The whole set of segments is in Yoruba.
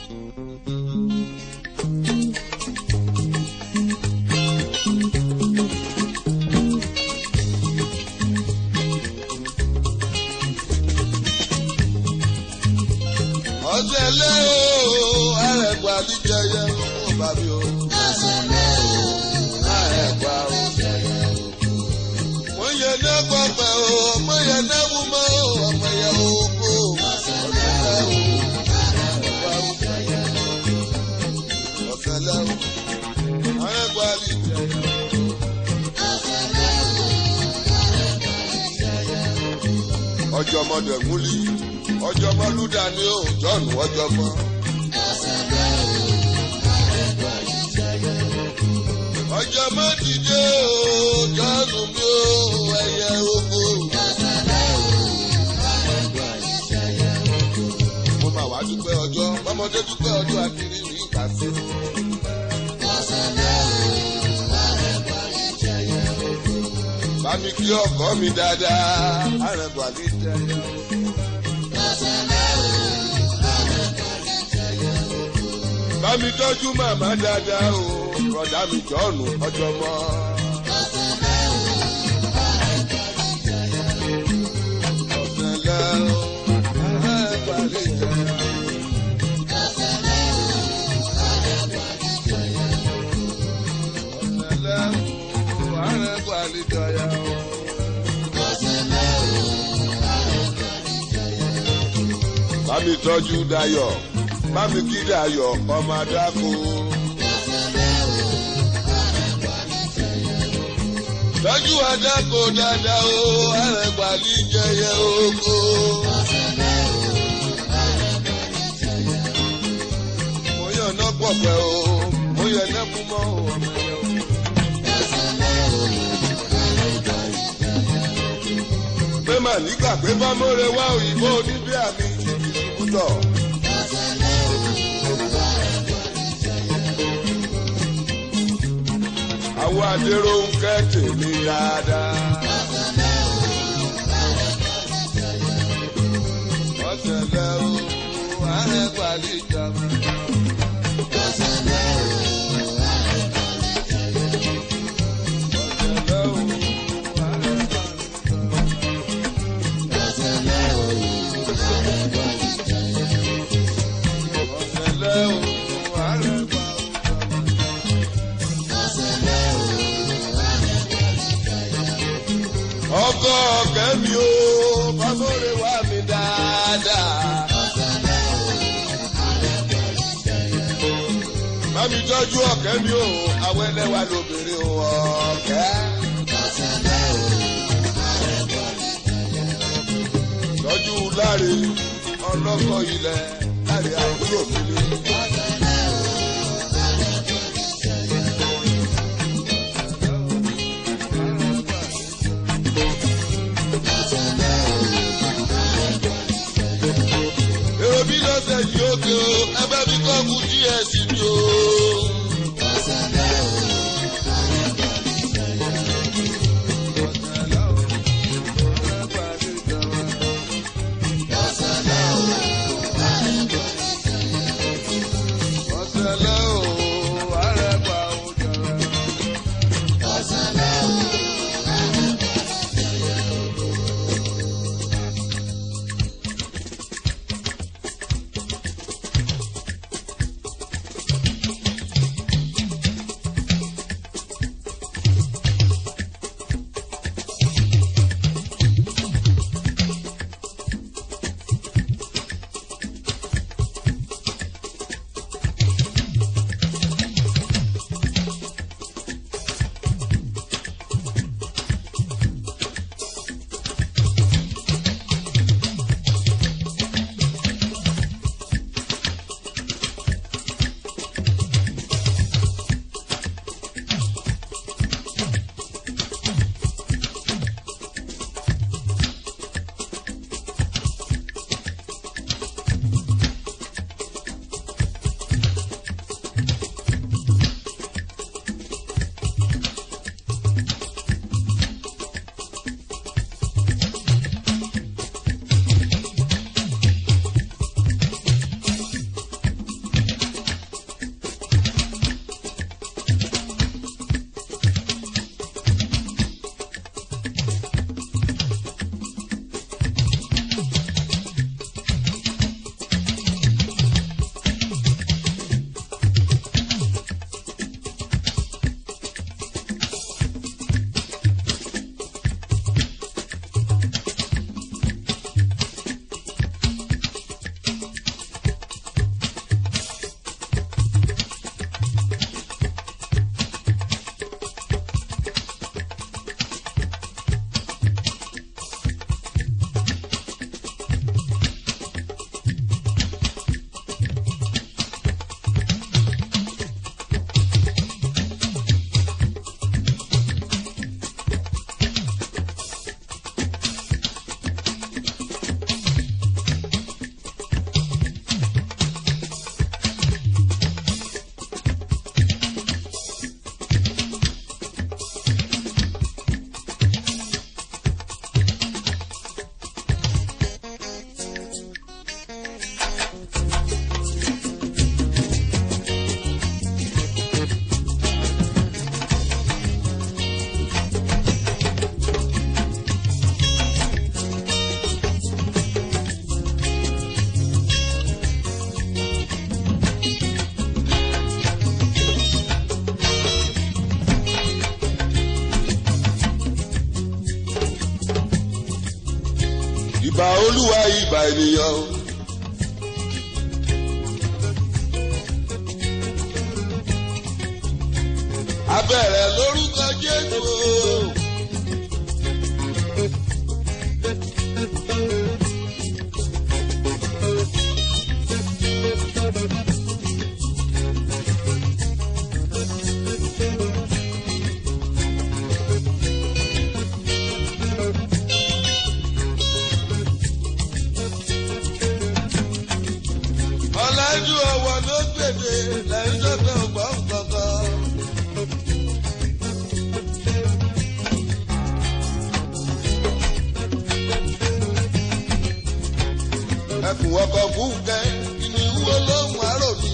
ọ̀sẹ̀ lé o àrẹ̀gbà níjẹyẹ ó bá mi o. àrẹ̀gbà o. mo yẹ ní pọpẹ o mo yẹ ní wúmọ o ọmọ yẹ oko. ọ̀sẹ̀ lé o àrẹ̀gbà o. ọ̀sẹ̀ lé o àrẹ̀gbà níjẹyẹ. ọjọ́ ọmọdé múlí ọjọ́ ọmọlúdà ni ó jọ̀nù ọjọ́ mọ́. ọjọ́ mọ́ dìde o jọ̀nù mi o ẹyẹ oko. mo máa wá dúpẹ́ ọjọ́ ọmọdé dúpẹ́ ọjọ́ àkìrí mi kà sí. bá mi kí ọkọ mi dáadáa àrẹ̀bọ̀ àlè jẹ́ yẹn. bá mi tọ́jú màmá dáadáa o kọ̀dá mi jọ̀ọ̀nù ọjọ́ mọ́. ọ̀sẹ̀lẹ̀ o àrẹ̀bọ̀ àlè jẹ́ yẹn. ọ̀sẹ̀lẹ̀ o àrẹ̀bọ̀ àlè jẹ́ yẹn o. bá mi tọ́jú dayọ̀ bá mi kí dayọ̀ ọmọ adáko. tọ́jú adáko dáadáa o àrẹ̀gbà ní jẹyẹ oko. mo yàn ná pọ̀pẹ́ o mo yẹ nẹ́kú mọ́ o ọmọ yẹn o. pé mà nígbà pé bá mọ́rẹ̀ wá òyìnbó oníbí àmì ìdìbùtọ̀. àwọn adéró ń kẹ́ tèmi dáadáa. ọ̀sẹ̀lẹ̀ o àrẹ̀gbàlì ìjàmbá. ọ̀sẹ̀lẹ̀ o ọ̀sẹ̀lẹ̀ o àrẹ̀gbàlì ọkọ kẹmi o bàbóre wà mí dáadáa. Mami tọ́jú ọ̀kẹ́ mi o, àwọn ẹlẹ́wà lóbìnrin o ọ̀kẹ́. Tọ́jú láre ọlọ́kọ̀ ilẹ̀ láre àbúrò mi ni. èrò bí lọ́sẹ̀ yìí ó ké o ẹbẹ́ mi kọ́ kú díẹ̀ sí mi o. ọ̀sẹ̀lẹ̀ o àrẹ̀gbà o jọ̀rọ̀. ìbà olúwa ìbà ènìyàn o. abẹ́rẹ́ lórúkọ jésù o. ọ̀làjú ọ̀wọ̀ ló gbèdé lẹ́yìn tó fẹ́ ọgbọ́n kankan. ẹkùn ọkọ̀ fúnkẹ́ ìní wo lóhùn àrò ní.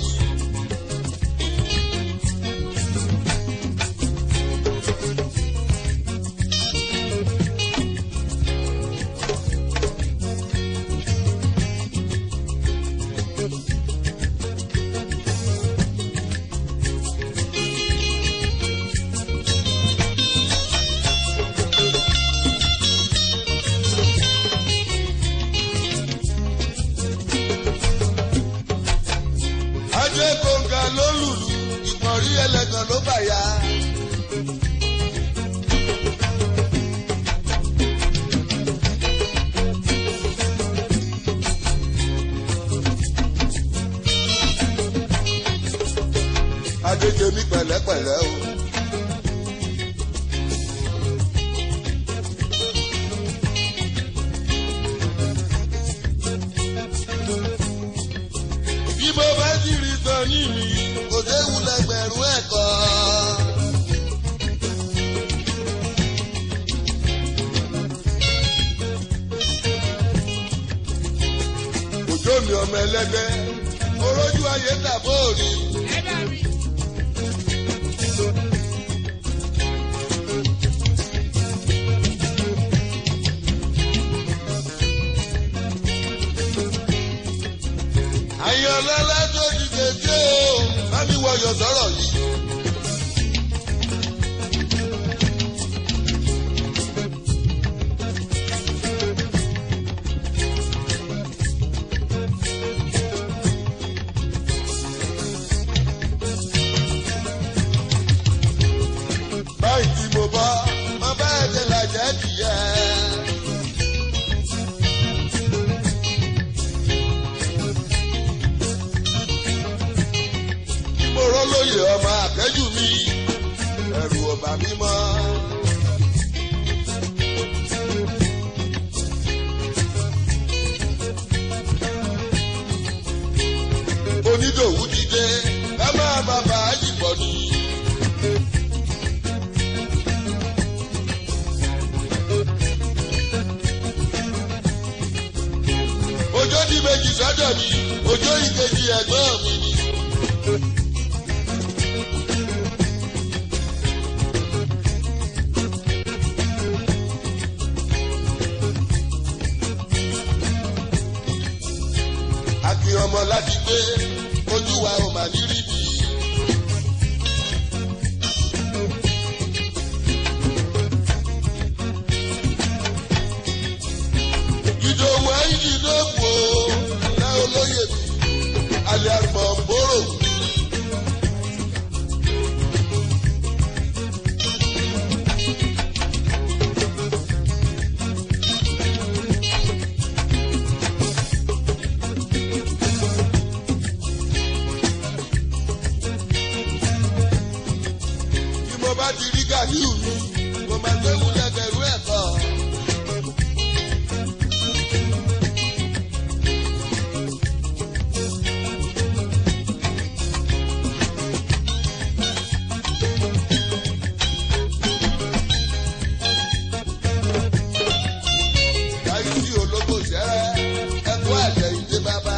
ajé kòǹgà ló lùlù ìpọ̀nrí ẹlẹ́gàn ló bà ya. adéjemí pẹ̀lẹ́pẹ̀lẹ́ o. bí mo bá sì rí sọ ní mi kò séwu lẹgbẹ̀rún ẹ̀kọ́. òjò mi ọmọ ẹlẹ́gbẹ́ orójú ayé tàbó òní. àyànlọ́lá tó ti kéde o bá mi wọyọ̀ sọ̀rọ̀ yìí. báyìí tí mo bọ́ mo bá ẹ̀jẹ̀ làjẹ́ kìíyẹ. mo rọ́ lóye ọmọ àkẹ́jù mi ẹ̀rù ọ̀bà mi mọ́. onídòwú ti dé ẹ máa bàbá àjìbọ̀ ni. Òjò di méjì sọ́dọ̀ mi, òjò ìkejì ẹ̀gbọ́n mi ni. Àkì ọmọ láti gbé, ojú wa ò mà ní rí bí. Ìdòwú ẹ̀yìn ló kù ó, ná olóyè mi, àlẹ́ àgbọ̀n bóró. Bí mo bá ti rí gàdíù mi, mo máa gbé wúlẹ̀ bẹ̀rù ẹ̀kọ́. Dáyúsí olóko sẹ́rẹ́, ẹkú àjẹ́ ìdè bàbá.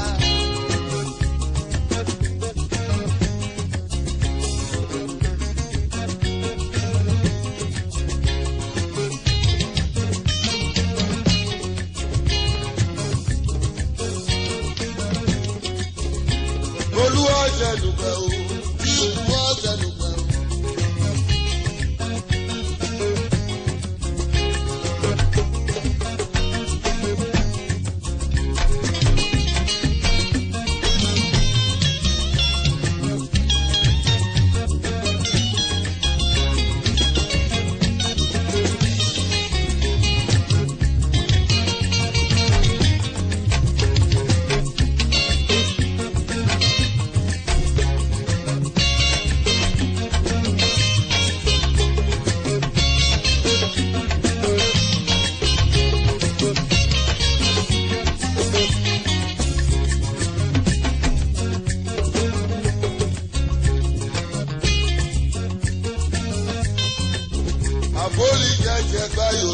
Olú ọ̀sẹ̀ dùgbẹ̀ o, bí ìlú ọ̀sẹ̀ dùgbẹ̀ o.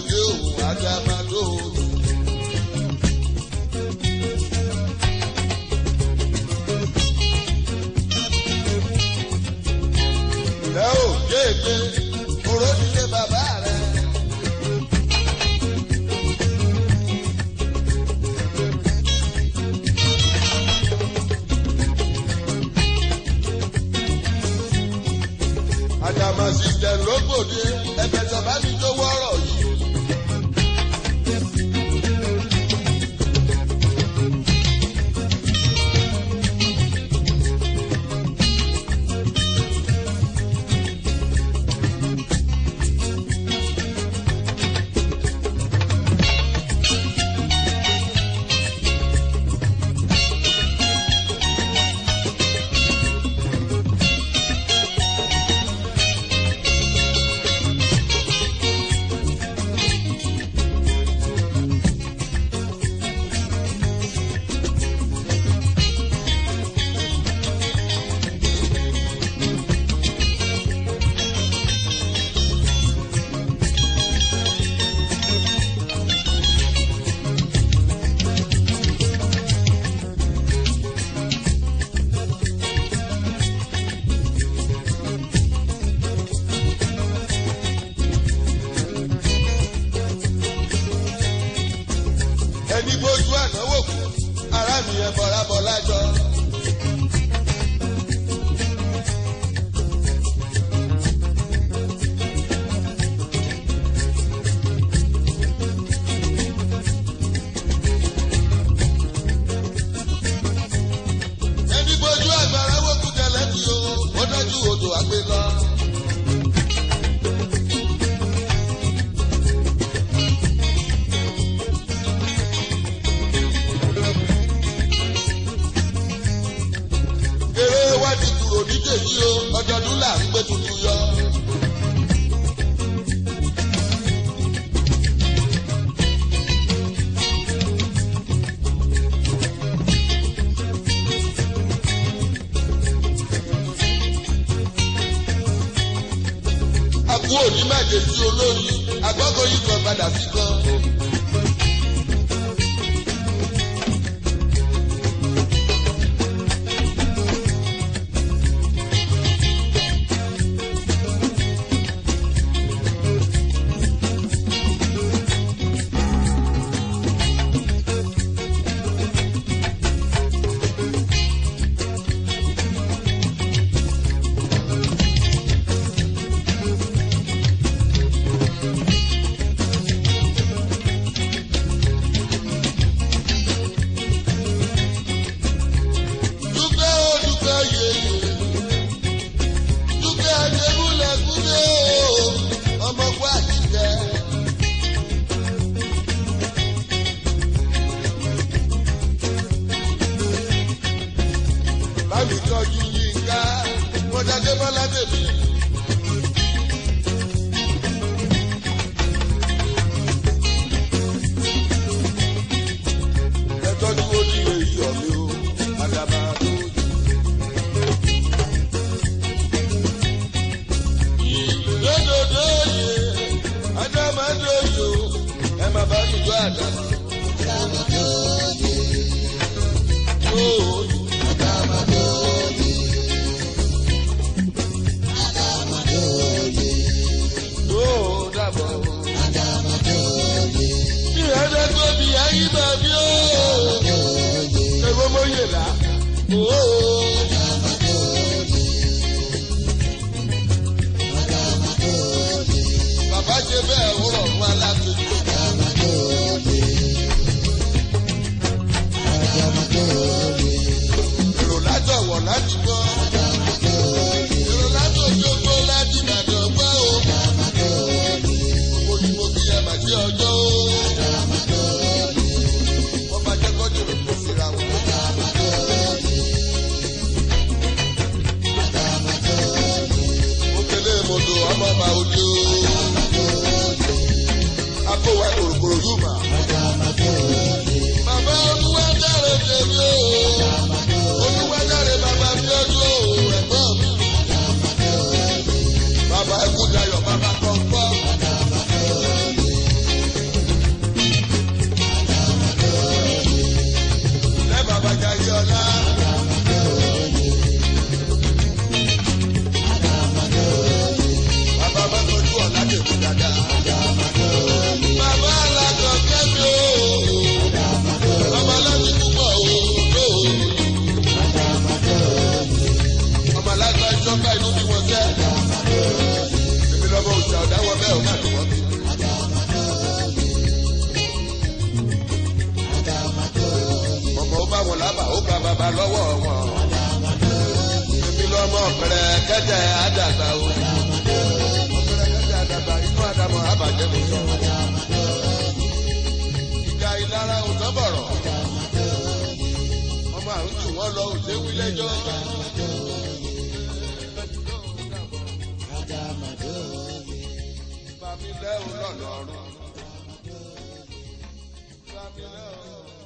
òde òun àdàmàdò. Ẹ ò kéèké, oró nílé bàbá rẹ̀. Àdàmàsì jẹ̀ lógbòde, ẹ̀bẹ̀ tàbá mi tó wọ́rọ̀ yìí. ẹni bójú ànáwó kù ara mi ẹ bọra bọ lájọ. ẹni bójú àgbàrá wò kú tẹ́lẹ̀ tí o ó dájú odò àgbẹ̀ lọ. eré wá ti kúrò ní tèyí o ọdọọdún là ń gbé tuntun yọ. àbú òní májè sí olórí agbọ́kọ̀ yìí kan padà sí kan. dúpẹ́ ó dúpẹ́ yèyè dúpẹ́ adébúlẹ̀ kúndé o ọmọ kú àtijọ́. bámi tọ́jú yínká mọ́jáde bọ́lá bèbí. ẹ tọ́jú onílé iyọ̀ mi o àdàbà tó jù. Lódòdó yè, Adámadó yò, ẹ má bá mi gbọ́ àdàmà. Yóò yóò dàbọ̀. Bí ẹ̀dá tó bí ayé bá bí ó. Ẹ̀gbọ́n mo yè lá. Bàbá ṣe bẹ́ẹ̀ wúrọ̀ fún aláàtúntò. Èrò látọ̀wọ̀ láti gbọ́. Èrò látòjókòó láti Ìbàdàn gbọ́ o. Gbogbo ni mo kí ẹ mà sí ọjọ́ o. Wọ́n máa jẹ́ kọ́jú rẹ̀ kó síra wọn. Òkèlè mòdò ọmọ ọba òde o. Akówá kòròkòrò yóò mà. Bàbá olúwa dáre tèmi o. Olúwa dáre bàbá mi ọdún o. Ẹ̀gbọ́n mi. Bàbá ẹkú dayọ̀ bàbá kọ̀ọ̀kọ́. ọ̀pẹ̀rẹ̀ kẹ́tẹ̀ àdàgbà o. ọ̀pẹ̀rẹ̀ kẹ́tẹ̀ àdàgbà inú àdàmọ̀ àbàjẹ́ mi sọ. ìjà ìlara ò tán bọ̀rọ̀. ọmọ àrùn jù wọ́n lọ òṣèwí lẹ́jọ́. Bàmí lẹ́hùn lọ́lọ́run. Bàmí lẹ́hùn.